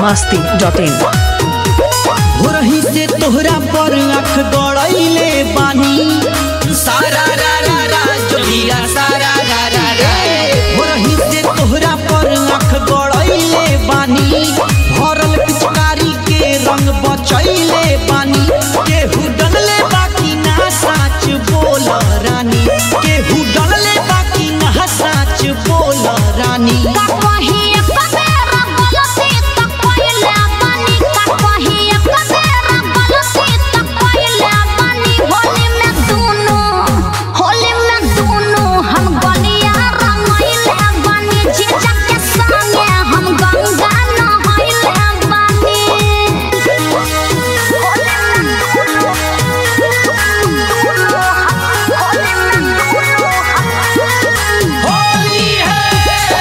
Masti dot in भोरही से तोहरा पर आँख गड़ैले बानी सारा रा रा रा जोगिया सारा रा रा रा भोरही से तोहरा पर आँख गड़ैले बानी भरल पिचकारी के रंग बचैले बानी केहू डलले बाकी ना साच बोल रानी केहू डलले बाकी ना साच बोल रानी होली है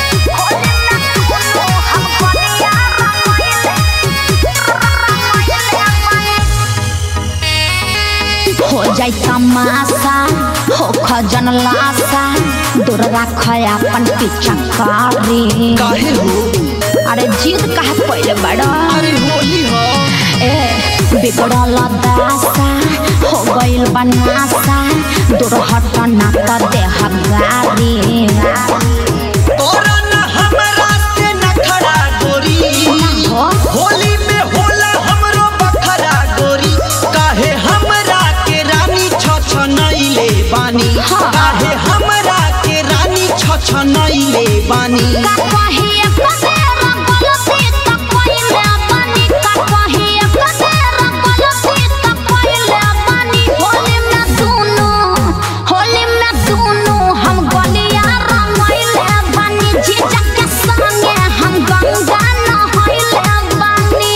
हो जाई तमाशा हो खजन लाशा दूर राख अपन पीछा कारी काहे हो अरे जीत कहा पहले बड़ा अरे होली हो ए बिगड़ल दासा हो गइल बनासा दूर हट ना त देह गारी तोरा न हमरा से नखरा गोरी हो होली में होला हमरो बखरा गोरी काहे हमरा के रानी छ नैले बानी हाँ। काहे हमरा के रानी छ नैले बानी का कहिए कतेरा गलती त कइले बानी का कहिए कतेरा गलती त कइले बानी होली में दुनु होली में दुनु हम गलिया रंगइले बानी जीजा के संगे हम गंगा नहइले बानी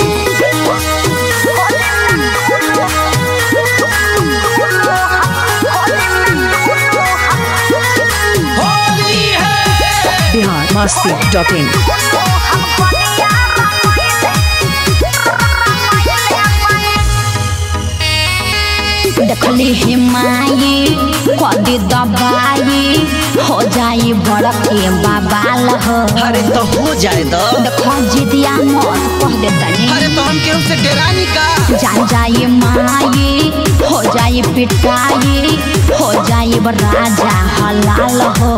होली में दुनु होली में दुनु होली है बिहार मस्ती डॉट इन देखली हिमाई कदी दबाई हो जाई बड़के बाबाल हो अरे तो हो जाए तो देखो जिदिया मत कह दे तनी अरे तो हम केहू से डेरानी का जान जाई माई हो जाई पिटाई हो जाई राजा हलाल हो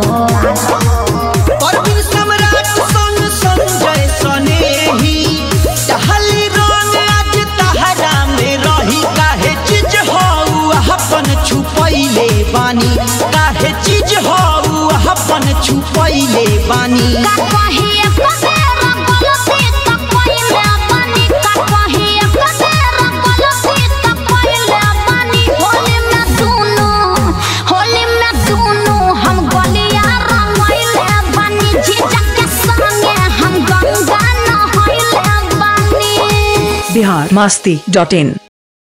परवीन सम्राट संग संजय सनेही टहली रंग आज तहरा में रही काहे चीज हऊ अपन छुपैले बानी काहे चीज हऊ अपन छुपैले बानी का कहिए कतेरा गलती त कइले बानी का कहिए कतेरा गलती त कइले बानी होली में दुनु होली में दुनु हम गलिया रंगइले बानी जीजा के संगे हम गंगा नहइले बानी बिहार मस्ती डॉट इन